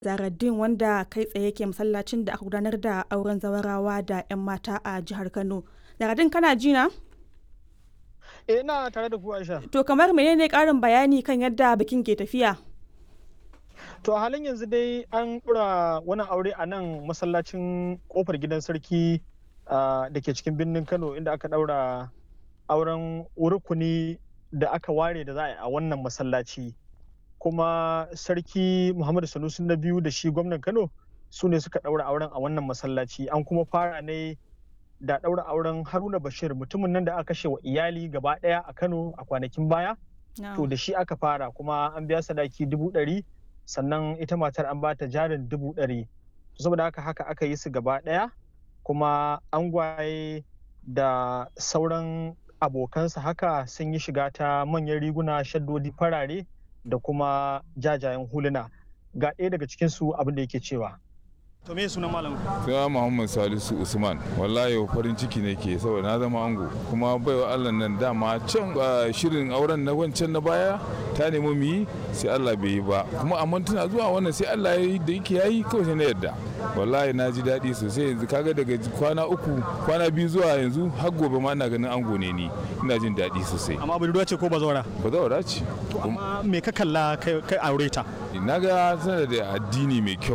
Zahraddeen wanda kai tsaye ke masallacin da aka gudanar da auren zawarawa da 'yan mata a jihar Kano. Zahraddeen kana ji na? Eh ina tare da ku Aisha. To kamar menene ƙarin bayani kan yadda bikin ke tafiya? To a halin yanzu dai an ɗura wani aure a nan masallacin kofar gidan sarki da ke cikin birnin Kano inda aka ɗaura auren rukuni da aka ware da za a yi a wannan masallaci. Kuma sarki Muhammadu Sanusi na biyu da shi gwamnan Kano su ne suka ɗaura auren a wannan masallaci. An kuma fara ne da ɗaura auren Haruna Bashir mutumin nan da aka kashe wa iyali gaba ɗaya a Kano a kwanakin baya. To da shi aka fara kuma an biya sadaki dubu ɗari sannan ita matar an bata jarin dubu ɗari. Saboda haka haka aka yi su gaba ɗaya kuma angwaye da sauran abokansa haka sun yi shiga ta manyan riguna shaddodi farare da kuma jajayen huluna. Ga ɗaya daga cikinsu abin da yake cewa. To me sunan malam? Suna Muhammad Salisu Usman. Wallahi farin ciki ne ke saboda na zama ango. Kuma baiwa Allah nan dama can shirin auren na wancan na baya ta nemi mu yi sai Allah bai yi ba. Kuma amma tana zuwa wannan sai Allah ya yi da yake yayi kawai sai na yarda. Wallahi na ji daɗi sosai yanzu kaga daga kwana uku kwana biyu zuwa yanzu har gobe ma ina ganin ango ne ni. Ina jin daɗi sosai. Amma budurwa ce ko bazawara? Bazawara ce. Amma me ka kalla kai aure ta? Na ga tana da addini mai kyau.